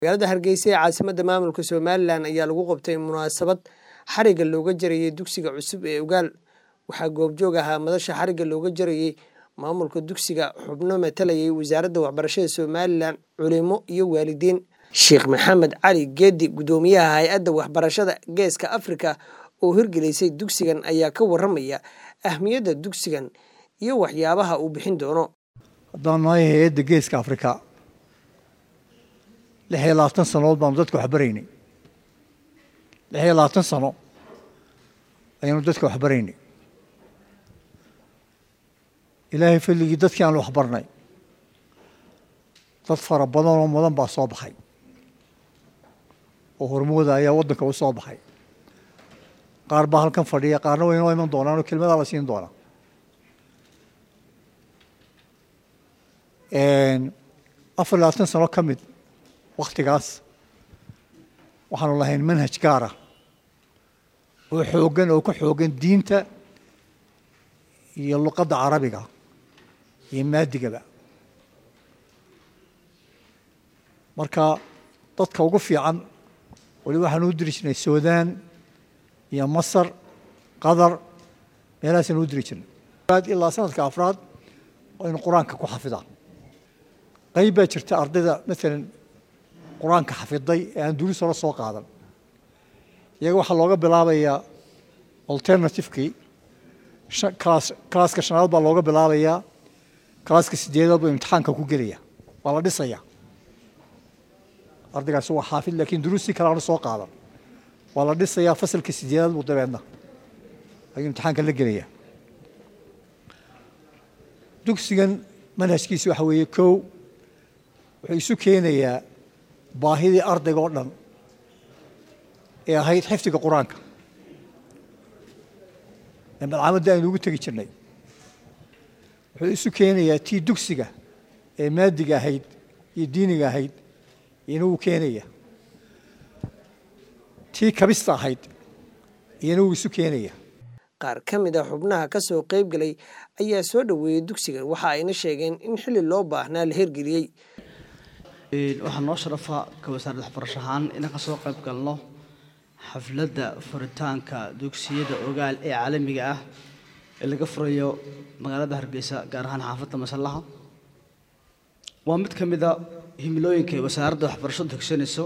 magaalada hargeysa ee caasimadda maamulka somalilan ayaa lagu qabtay munaasabad xariga looga jarayay dugsiga cusub ee ogaal waxaa goobjoog ahaa madasha xariga looga jarayey maamulka dugsiga xubno matalayay wasaaradda waxbarashada somalilan culimo iyo waalidiin sheekh maxamed cali geedi guddoomiyaha hay-adda waxbarashada geeska afrika oo hirgelisay dugsigan ayaa ka waramaya ahmiyadda dugsigan iyo waxyaabaha uu bixin doono haddaan nahay hay-adda geeska afrika lix iyo labaatan sanood baanu dadka waxbaraynay lix iyo labaatan sano ayaanu dadka waxbaraynay ilaahay fadligii dadkii aanu waxbarnay dad fara badan oo mudan baa soo baxay oo hormooda ayaa waddanka u soo baxay qaar baa halkan fadhiya qaarna way inoo iman doonaan oo kelmadaa la siin doonaa afar iyo labaatan sano ka mid waktigaas waxaanu lahayn manhaj gaara oo xooggan oo ka xooggan diinta iyo luqadda carabiga iyo maadigaba marka dadka ugu fiican weli waxaanu u diri jirnay suudaan iyo masar qatar meelahaasanu u diri jirnay ilaa sanadka afraad aynu qur-aanka ku xafidaan qayb baa jirta ardayda maalan qur-aanka xafiday ee aan duris hore soo qaadan iyaga waxaa looga bilaabayaa alternativekii kalaaska shanaad baa looga bilaabayaa kalaaska sideedaad buu imtixaanka ku gelaya waa la dhisaya ardaygaasi waa xaafid laakiin duruustii kale aanu soo qaadan waa la dhisayaa fasalka sideedaad buu dabeedna ayuu imtixaanka la gelaya dugsigan manhajkiisi waxa weeye kow wuxuu isu keenayaa baahidii ardayga oo dhan ee ahayd xifdiga qur-aanka ee malcaamadda aynu ugu tegi jirnay wuxuu isu keenayaa tii dugsiga ee maadiga ahayd iyo diiniga ahayd iyana wuu keenaya tii kabista ahayd iyana wuu isu keenaya qaar ka mid a xubnaha ka soo qayb galay ayaa soo dhoweeyey dugsigan waxa ayna sheegeen in xilli loo baahnaa la hirgeliyey waxaa noo sharafa ka wasaaradda waxbarasho ahaan inaan ka soo qayb galno xafladda furitaanka dugsiyada ogaal ee caalamiga ah ee laga furayo magaalada hargeysa gaar ahaan xaafadda masallaha waa mid ka mid a himilooyinka ay wasaaradda waxbarashadu hegsanayso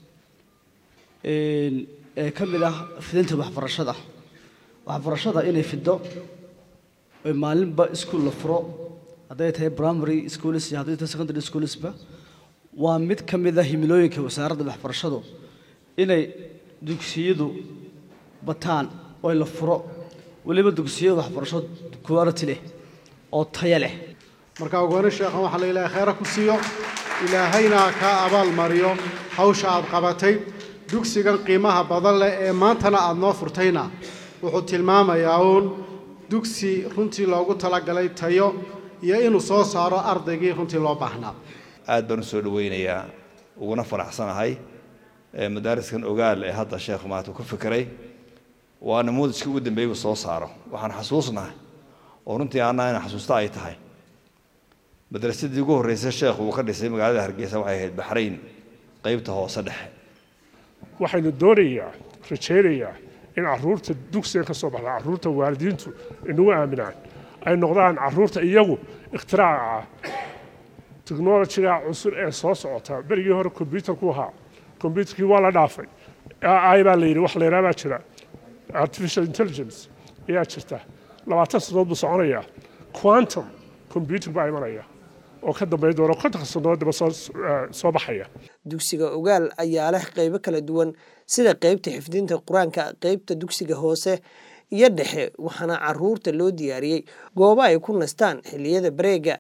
ee ka mid ah fidinta waxbarashada waxbarashada inay fido oy maalinba iskuol la furo hadday tahay primary schools iyo hadday tahay secondary schoolsba waa mid ka mid a himilooyinka wasaaradda waxbarashadu inay dugsiyadu bataan oo la furo weliba dugsiyada waxbarasho quality leh oo taya leh marka ogoone sheekhan waxaa la ilaahay khayra ku siiyo ilaahayna kaa abaal mariyo hawsha aad qabatay dugsigan qiimaha badan leh ee maantana aad noo furtayna wuxuu tilmaamayaa uun dugsi runtii loogu talagalay tayo iyo inuu soo saaro ardaygii runtii loo baahnaa aad baan u soo dhowaynayaa uguna faraxsanahay madaariskan ogaal ee hadda sheekhu maanta ku fikiray waa namuudajkii ugu dambeeyey uu soo saaro waxaan xasuusnahay oo runtii aanaa ina xasuusta ay tahay madrasadii ugu horreysay sheekhu uu ka dhisay magaalada hargeysa waxay ahayd baxrayn qaybta hoose dhexe waxaynu doonayaa rajaynayaa in caruurta dugsigan ka soo baxda caruurta waalidiintu inagu aaminaan ay noqdaan caruurta iyagu ikhtiraaca ah technolojiga cusub ee soo socota berigii hore kombyutarku ahaa kombyutarkii waa la dhaafay ai baa la yidhi wax layidhaha baa jira artificial intelligence ayaa jirta labaatan sanood buu soconayaa quantum combyutar baa imanaya oo ka dambayn doona kontonka sanood daba soo baxaya dugsiga ogaal ayaa leh qaybo kala duwan sida qaybta xifdinta qur-aanka qaybta dugsiga hoose iyo dhexe waxaana caruurta loo diyaariyey goobo ay ku nastaan xilliyada bareega